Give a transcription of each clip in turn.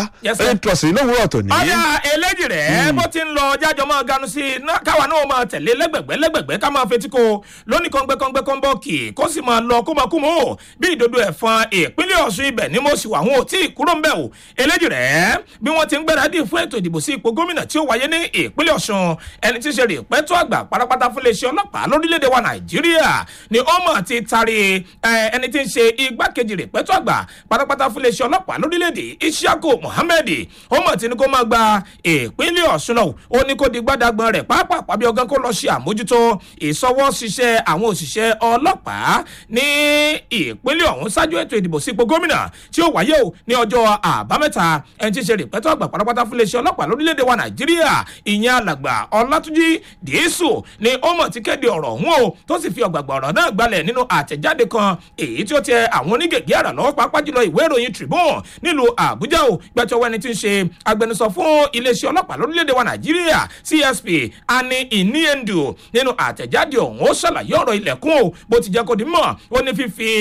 Yes, sir. lórí trọ̀sì lówùúrọ̀ tòní. ọ̀dà eléjì rẹ̀ bó ti ń lọ jájọ máa ganu sí i ná- káwa náà máa tẹ̀lé lẹ́gbẹ̀gbẹ́ lẹ́gbẹ̀gbẹ́ ká máa fetí ko lónìí kọ́ngbẹ́kọ́ngbẹ́ kọ́ńbọ́ọ̀kì kó sì máa lọ kó máa kú mọ́ o bí ìdodo ẹ̀fọn ìpínlẹ̀ ọ̀ṣun ibẹ̀ ni mo sì wà wọn ò tí ì kúrò ń bẹ̀ o eléjì rẹ̀ bí wọ́n ti ń gbáradì fún ètò ìdìbò sí ipò gómìnà tí ó wáyé ní ìpínlẹ̀ ọ̀ṣun ẹni tí í ṣe rèpẹ́tọ́ àgbà pátápátá fún iléeṣẹ́ ọlọ́pàá lórílẹ̀‐èdè wa nàìjíríà ni ó mọ̀ ti tari ẹ, ẹni tí ń ṣe igbákejì rèpẹ́tọ́ àgbà pátápátá fún iléeṣẹ́ ọlọ́pàá lórílẹ̀‐èdè isiako muhammed ó mọ̀ tí ní kó máa gba ìpínlẹ̀ ọ̀ṣun lọ ó ní kó di gbádàgbọ́n rẹ̀ pápá bí ọgán kó lọ ṣe àmójútó ìsọwọ́ ṣiṣẹ́ àwọn òṣìṣẹ́ ọlọ́pàá ní ìpínlẹ̀ ọ̀hún ṣáájú ètò ìdìbò sípò gómìnà tí ó wáyé o ní ọjọ́ àbámẹ́ta ẹni tí ń ṣe rèpẹ́tọ́ àgbà pátápátá fún iléeṣẹ́ ọlọ́pàá lórílẹ̀‐èdè wa nàìjíríà ìyẹn alàgbà ọlátúnjì dìísù ni ó mọ̀ tí kéde ọ̀rọ̀ ọ̀hún o tó sì fi ọ̀gbàgbà ọ̀rọ̀ náà gbalẹ̀ nínú àtẹ̀jáde kan èyí tí ó tẹ àwọn onígègé àrà lọ́wọ́ pàápàá jùlọ ìwé ìròyìn tribune nílùú àbújá o gbẹtọwọ ẹni tí ń ṣe agbẹnusọ fún iléeṣẹ́ ọlọ́pàá lórílẹ̀‐èdè wa nàìjíríà csp ani iniendu nínú àtẹ̀jáde ọ̀hún ó ṣàlàyé ọ̀rọ̀ ilẹ̀kùn o bó ti jẹ́ kó di mọ̀ ó ní fífi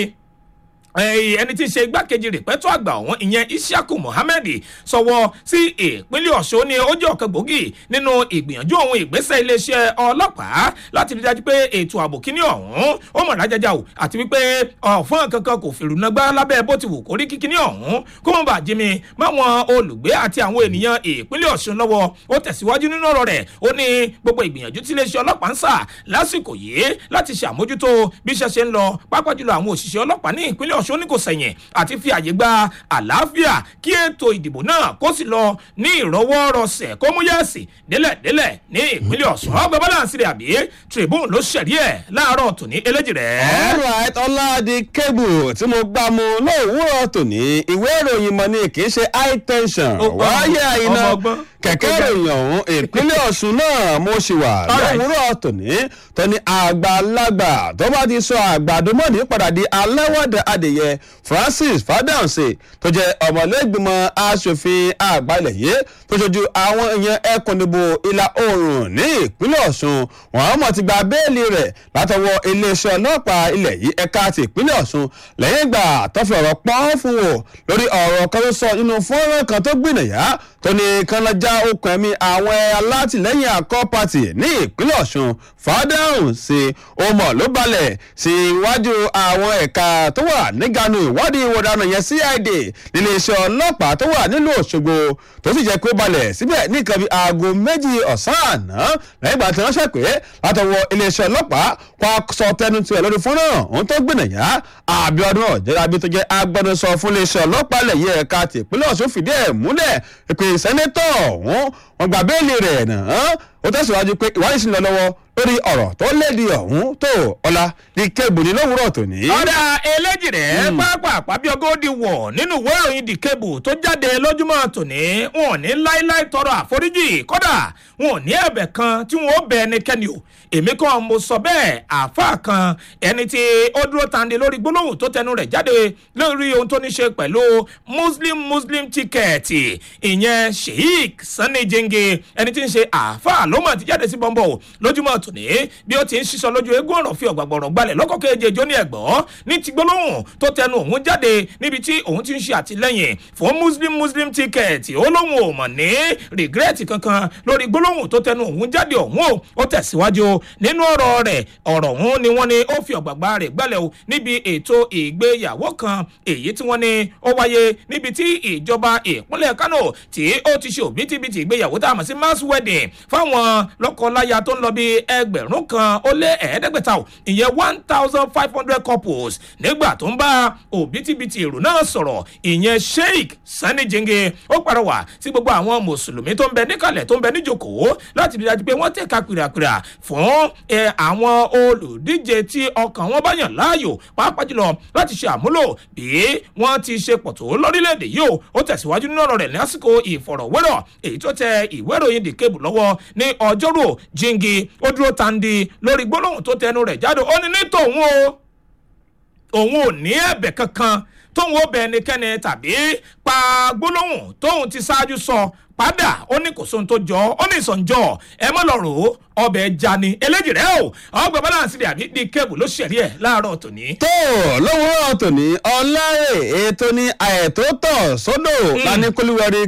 ẹyìn ẹni tí ń ṣe igbákejì rìpẹ́tọ́ àgbà ọ̀hún ìyẹn isiaku muhammed sọwọ́ sí ìpínlẹ̀ ọ̀ṣun ni ó jẹ́ ọ̀kan gbòógì nínú ìgbìyànjú òun ìgbésẹ̀ iléeṣẹ́ ọlọ́pàá láti rí dájú pé ètò ààbò kíní ọ̀hún ó mọ̀ lájájá o àti wípé ọ̀fọ́n kankan kò fèrú nagbá lábẹ́ bó ti wù kó rí kíkíní ọ̀hún kó mọ̀ bá jimi máwọn olùgbé àti àwọn ènìyàn ìpínlẹ̀ ọ̀ṣun lọ́wọ́ ó tẹ̀síwájú nínú ọ̀rọ̀ rẹ̀ ó ní gbogbo ìgbìyànjú tí iléeṣẹ́ ọlọ́pàá ń sà lásìkò yìí láti ṣàmójútó bí iṣẹ́ ṣe ń lọ pápá jùlọ àwọn òṣìṣẹ́ ọlọ́pàá ní ìpínlẹ̀ ọ̀ṣun ní kò sẹ̀yìn àti fi àyè gba àlàáfíà kí ètò ìdìbò náà kó sì lọ ní ìrọwọ́rọsẹ̀ kó mú yẹ̀sì délẹ̀délẹ̀ ní ìpínlẹ̀ ọ̀ṣun ọgbà balance rẹ̀ àbí tribune ló ṣẹ̀rí ẹ̀ láàárọ̀ tòní eléjì rẹ̀. alright ọládì kébù tí mo gbá mu lówùúrọ̀ tòní ìwé ìròyìn mọ̀ ni kì í ṣe high tension Ó gbọ́, wáyé àyínà ọmọ ọgbọ́n. kẹ̀kẹ́ ìròyìn ọ̀hún ìpínlẹ̀ ọ̀ṣun náà mo ṣì wà Alright. lówùúrọ̀ tòní tọ́ni àgbàlagbà tó bá ti sọ àgbàdo mọ́ni padà di aláwọ̀dà adìyẹ francis fadamse tó jẹ́ ọmọlẹ́gbìmọ̀ asòfin àgbà ilẹ̀ yìí tó ṣojú àwọn èèyàn ẹkùn ìdìbò ìlà oòrùn ní ìpínlẹ̀ ọ̀ṣun wọn mọ̀ ti gba béèlì rẹ̀ látọwọ́ iléeṣẹ́ ọlọ́pàá ilẹ̀ yìí ẹ̀ka ti ìpínlẹ̀ ọ̀ṣun lẹ́yìn ìgbà tó fi ọ̀rọ̀ pọ́n fún wò lórí ọ̀rọ̀ kan tó sọ nínú fọ́nrán kan tó gbìnàyà tó ní kánlájà okùn ẹ̀mí àwọn alátìlẹ́yìn àkọ́ pàtì ní ìpínlẹ̀ ọ̀ṣun fàdáhùn sí ọmọ ló balẹ̀ sí iwájú àwọn ẹ̀ka tó wà níganu ìwádìí ìwọ̀dànà yẹn cid níléeṣẹ́ ọlọ́pàá tó wà nílùú òṣogbo tó sì jẹ́ pé ó balẹ̀ síbẹ̀ ní nǹkan bíi aago méjì ọ̀sán àná lẹ́yìn ìgbà tí wọ́n ṣe pé látọwọ́ iléeṣẹ́ ọlọ́pàá kó a sọ tẹnu tiẹ̀ lórí fọ́nrán ohun tó gbìnàyà abiodun ọ̀jẹ̀lábí tó jẹ́ agbẹnusọ fún iléeṣẹ́ ọlọ́pàá lẹ̀yẹ ẹ̀ka tìpínlẹ̀ ọ̀ṣun fìdí ẹ̀ múlẹ̀ pé sẹ́nẹ́tọ̀ ọ̀hún wọn gba béèlì rẹ̀ náà ó tẹ̀síwájú pé ìwádìí sì ń lọ lọ́wọ́ lórí ọ̀rọ̀ tó lédi ọ̀hún tó ọ̀la ní kébùnì lówùúrọ̀ tòní. ọ̀dà eléjìrẹ́ pápá bí ọgọ́dì wọ̀ nínú ìwé ìròyìn the cable tó jáde lójúmọ́ tòní wọn ò ní láíláí tọrọ àforíjì kódà wọn ò ní ẹ̀bẹ̀ kan tí wọn ó bẹ ẹnikẹ́ni o èmi kan mo sọ bẹ́ẹ̀ àáfàá kan ẹni tí ó dúró tande lórí gbólóhùn tó tẹnu rẹ̀ jáde lórí ohun tó ní ṣe pẹ̀lú muslim muslim ticket ìyẹn sheik sani jenge ẹni tí ń ṣe àáfàá ló mọ̀ ti jáde sí bọ́ńbọ̀ lójúmọ́ tòní bí ó ti ń ṣiṣọ́ lójú eégún ọ̀rọ̀ fi ọ̀gbàgbọ̀rọ̀ gbalẹ̀ lọ́kọ̀ keje jó ní ẹ̀gbọ́ ní ti gbólóhùn tó tẹnu òun jáde níbi tí òun ti ń ṣe àtìlẹ́yìn fún muslim muslim ticket ó lóun ò mọ̀ ní regret kankan lórí gbólóhùn tó tẹnu òun jáde òun o ó tẹ̀síwájú nínú ọ̀rọ̀ rẹ̀ ọ̀rọ̀ òun ni wọ́n ní ó fi ọ̀gbàgbà rẹ̀ gbalẹ̀ o níbi ètò ìgbéyàwó kan èyí tí wọ́n ní ó wáyé níbi tí ìjọba ìpínlẹ̀ kano tí ó ti ṣe òbítíbitì ìgbéyàwó tá a mọ̀ sí mass wedding fáwọn lọ́kọláya tó ń lọ bí ẹgbẹ̀rún kan ó lé ẹ̀ẹ́dẹ́gbẹ̀ta o ìyẹn one thousand five hundred couples nígbà tó ń bá òbítíbitì èrò náà sọ̀rọ̀ ìyẹn sheik sani jenge ó pàrọwà sí gbogbo àwọn mùsùlùmí tó ń bẹ níkàlẹ̀ tó ń bẹ níjòkó láti rí dájú pé wọ́n tẹ̀ka pìràpìrà fún ẹ, àwọn olùdíje tí ọkàn wọn bá yàn láàyò pàápàá jùlọ láti ṣe àmúlò bí wọ́n ti ṣe pọ̀ tó lórílẹ̀‐èdè yìí o ó tẹ̀síwájú nínú ọ̀rọ̀ rẹ̀ lásìkò ìfọ̀rọ̀wérọ̀ èyí tó tẹ ìwé ìròyìn the cable lọ́wọ́ ní ọjọ́rò jíǹgì ó dúró tandi lórí gbólóhùn tó tẹnu rẹ̀ jáde ó ní ní tòun o òun ò ní ẹ̀bẹ̀ kankan tóun ó bẹ ẹnikẹ́ni tàbí pa gbólóhùn tóun ti ṣáájú sọ padà ó ní kò sóhun tó jọ ó ní ìsọ̀njọ́ ẹ mọ́ lọ rò ó ọbẹ̀ ẹja ni eléjì rẹ o ọgbà balance rẹ àbí bíi kébù ló ṣẹ̀rí ẹ̀ láàárọ̀ tòní. tó lówùúrọ̀ tòní ọ̀la ètò ní àẹ̀tó tọ̀ sódò lánìkólúwẹ̀rí